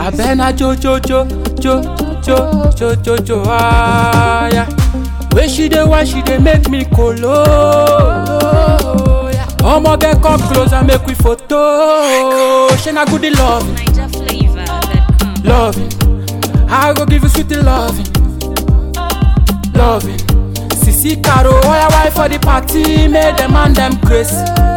Abena jo jo jo jo jo jo jo jo ah yeah. Where she dey why she dey make me kolo. Omo get come close and make we photo. She na good love, NigerFlavor.com. loving. I go give you sweet loving, loving. Sisi Caro, oya wife for the party, make them and them grace.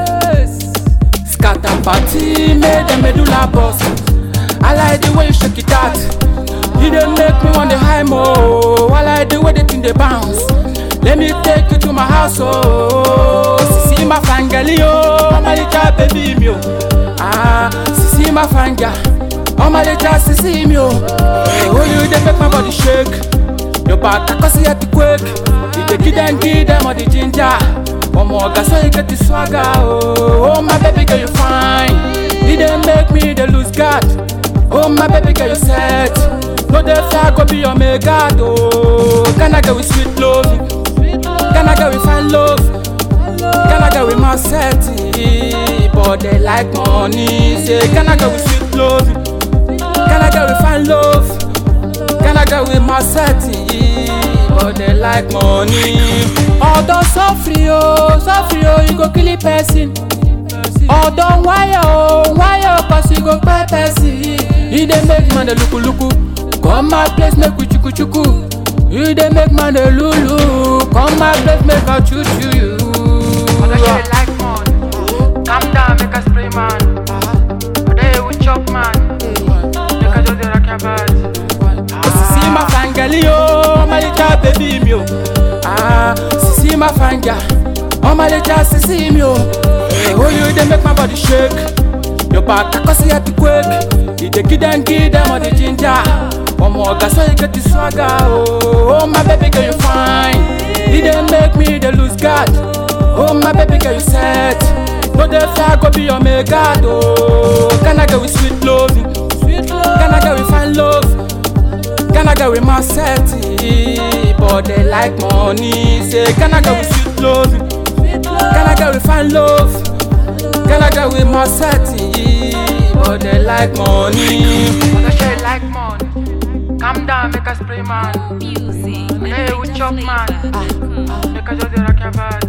Scatter party, make them medulla bust. I like the way you shake it out. You dey make me want the high mo. I like the way the thing dey bounce. Let me take you to my house, oh. Sisi ma fangali, oh, my little baby me, oh. Ah, sisi ma fanga, oh my little sisi me, oh. Oh, you dey make my body shake. Your back, I can see it quake. You dey give them, give them all the ginger. One more gas, so you get the swagger, oh. Oh, my baby girl, you fine. You dey make me dey lose guard. Oh, my baby girl, you set. No, dey fear, go be your mega, oh. Can I get with sweet love? Can I get with fine love? Can I get with my set? But they like money. Say, can I get with sweet love? Can I get with fine love? Can I get with my set? But they like money. Although suffer, oh, suffer, oh, you go kill a person. Although wire, oh, wire, cause you go pay person. You dey make man dey luku luku. Come my place, make we chuku chuku. You dey make man dey lulu. Come my place, make I choo choo you. Mother she dey like man. Calm down, make her spray man. Today we chop man. Make her just dey rock your body. Sisi ma fangali oh, my little baby me oh. Ah, sisi ma fanga, oh my little sisi me oh. Oh you dey make my body shake. Your back I can see it quake. You dey give them, give them all the ginger. One more gas so you get the swagger oh. Oh my baby girl you fine. You dey make me dey lose guard. Oh my baby girl you set. No dey fear go be your mega oh. Can I get with sweet loving? Can I get with fine love? Can I get with my set? But they like money. Say, can I get with sweet love? Can I get with fine love? Can I get with my set? But they like money. Mother she dey like man. Calm down, make her spray man. Music. Today we chop man. NigerFlavor.com. Make her just dey rock your body.